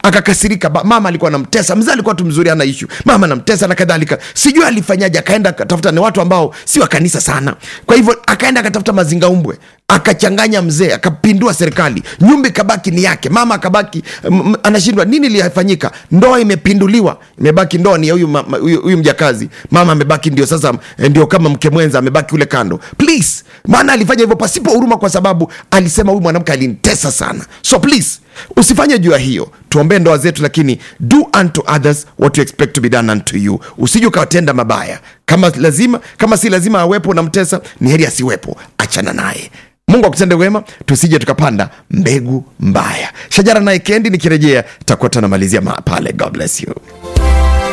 akakasirika ba- mama alikuwa anamtesa mzee alikuwa tu mzuri ana ishu mama anamtesa na kadhalika sijui alifanyaje akaenda akatafuta ni watu ambao si wa kanisa sana kwa hivyo akaenda akatafuta mazingaumbwe akachanganya mzee akapindua serikali nyumba ikabaki ni yake mama akabaki m- m- anashindwa nini liyafanyika ndoa imepinduliwa imebaki ndoa ni ya huyu ma- ma- huyu huyu mjakazi mama amebaki ndio sasa eh, ndio kama mke mwenza amebaki ule kando please maana alifanya hivyo pasipo huruma kwa sababu alisema huyu mwanamke alinitesa sana so please usifanye juu ya hiyo tuombee ndoa zetu lakini do unto others what you expect to be done unto you usije ukawatenda mabaya kama lazima kama si lazima awepo na mtesa ni heri asiwepo achana naye mungu akutende wema tusije tukapanda mbegu mbaya shajara naye kendi nikirejea takuwa tunamalizia ma- pale god bless you